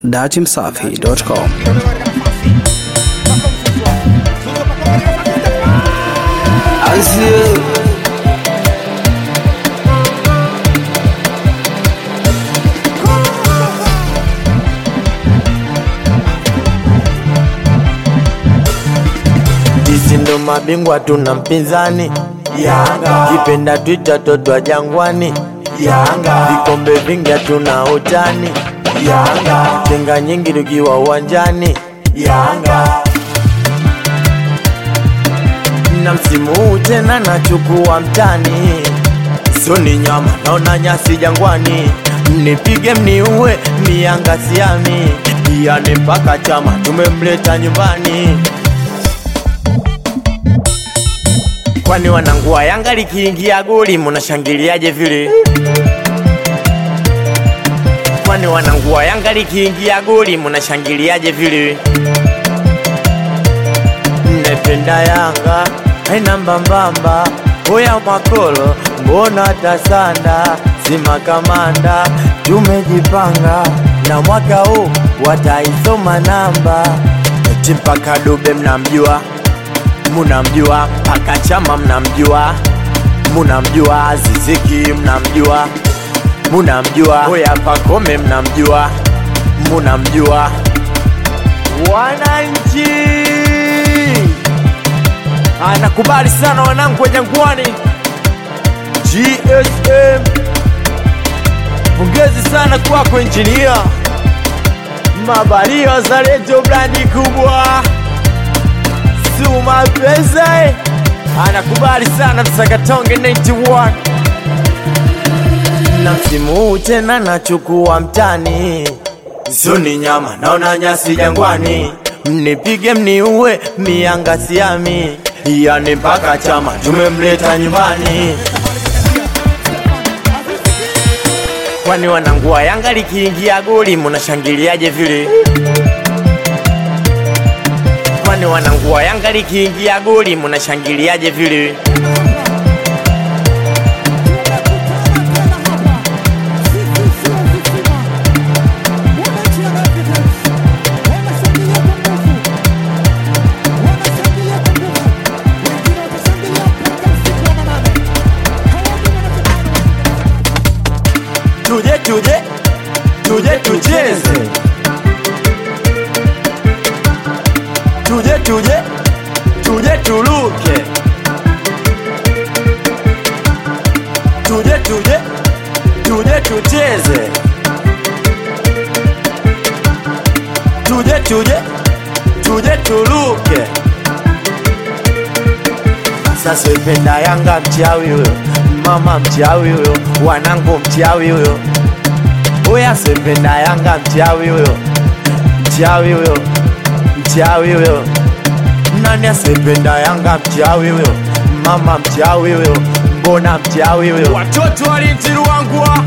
datimsafi.com Ansieux. Sisi ndo mabingwa tuna mpinzani Yanga, kipenda twita totwa jangwani Yanga, vikombe vingi hatuna utani Yanga, tenga nyingi tukiwa uwanjani Yanga, na msimu huu tena nachukua mtani sio ni nyama naona nyasi jangwani mnipige mniue ni Yanga siami yani mpaka chama tumemleta nyumbani kwani wanangua Yanga likiingia goli munashangiliaje vile? Kwani wanangua Yanga likiingia goli munashangiliaje vile? Mnapenda Yanga haina mbambamba, oya makolo, mbona tasanda sima kamanda, tumejipanga na mwaka huu wataisoma namba eti mpaka Dube mnamjua munamjua paka chama mnamjua munamjua ziziki mnamjua munamjua oya pakome mnamjua munamjua wananchi anakubali sana wanangu wa jangwani gsm pongezi sana kwako injinia mabaria za redio brandi kubwa Suma Pese anakubali sana Msakatonge 91 na msimu huu tena nachukua mtani, sio ni nyama naona nyasi jangwani, mnipige mniue mianga siami, yani mpaka chama tumemleta nyumbani. Kwani wanangua Yanga likiingia goli munashangiliaje vile? kwani wanangua Yanga likiingia goli munashangiliaje vile? Tuje tuje tuje tucheze, tuje tuje tuje tuluke, tuje tuje tuje tucheze, tuje tuje tuje tuluke. Sasa ipenda Yanga mchawi huyo, mama mchawi huyo, wanangu mchawi huyo, oya sependa Yanga mchawi huyo, mchawi huyo, mchawi huyo nani asependa Yanga mchawi huyo, mama mchawi huyo, mbona mchawi huyo? Watoto walintiruangwa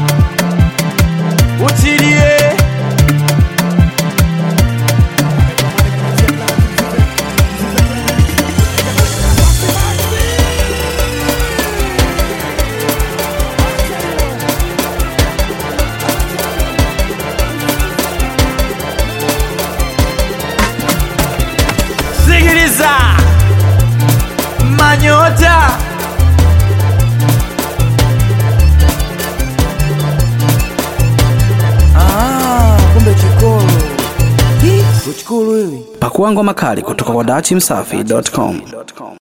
utilie sikiliza manyota Ah, kumbe chikolo. Kuchukuru hili. pakua ngoma kali kutoka kwa datimsafi.com